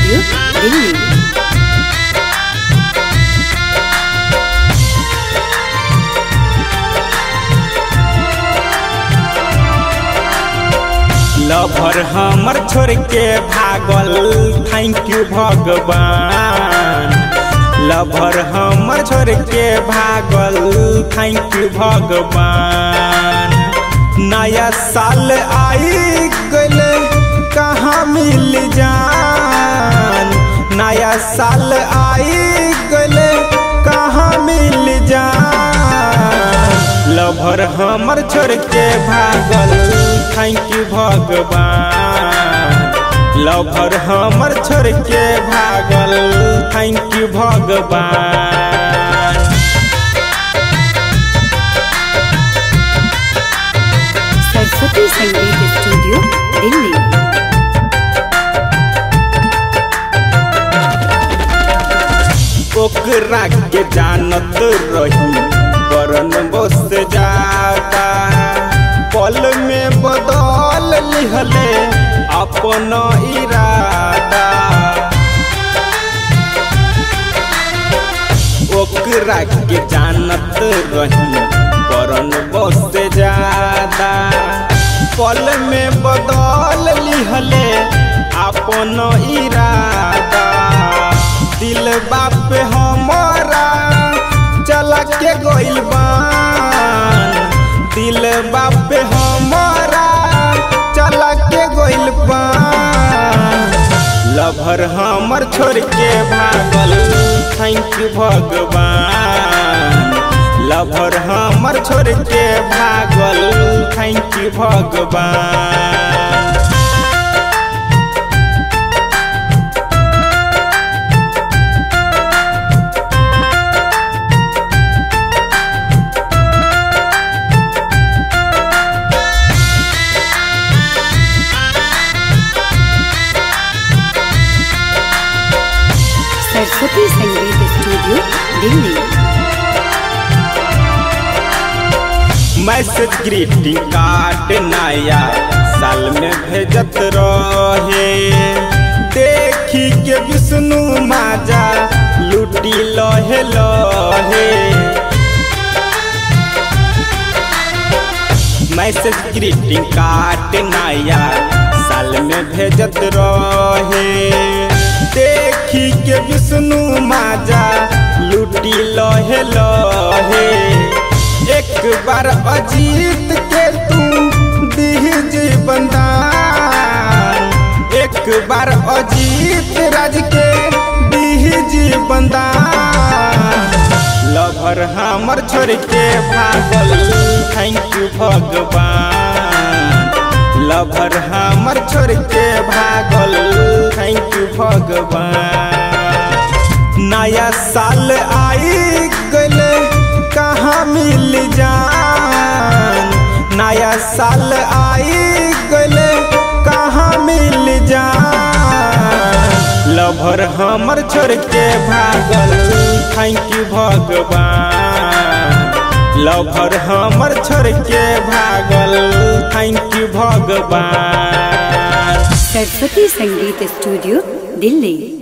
studio Delhi lover हमर छोड़ के भागल थैंक यू भगवान लभर हमर छोड़ के भागल थैंक यू भगवान नया साल आई गल कहाँ मिल जान नया साल आई गल कहाँ मिल जान लभर हमर छोड़ के भागल थैंक यू भगवान लभर हमर छोड़ के भागल थैंक यू भगवान सरस्वती संगीत स्टूडियो दिल्ली ओकरा के जानत रही बरन बस जाता पल में बदल लिहले अपन इरादा ओकरा के जानत रही बरन बस जाता पल में बदल लिहले अपन इरादा दिल बाप हमारा चला के गइल बान दिल बाप हमारा चला के गइल बान लभर हमर छोड़ के भागल थैंक यू भगवान लभर हमर छोड़ के भागल थैंक यू भगवान Saraswati Sangeet studio Delhi message greeting card नया साल में भेजत रहे देखी के विष्णु माजा लूटी लहे लहे मैसेज ग्रीटिंग कार्ड नया साल में भेजत रहे देखी के विष्णु माजा लूटी लहे लहे एक बार अजीत के तू दीजी बंदान एक बार अजीत राज के दीजी बंदान लभर हमर छोड़ के भागल थैंक यू भगवान लभर हमर छोड़ के भागल थैंक यू भगवान नया साल आई गल कहाँ मिल जान नया साल आई गल कहाँ मिल जान लभर हमर छोड़ के भागल थैंक यू भगवान लभर हमर छोड़ के भागल थैंक यू भगवान सरस्वती संगीत स्टूडियो दिल्ली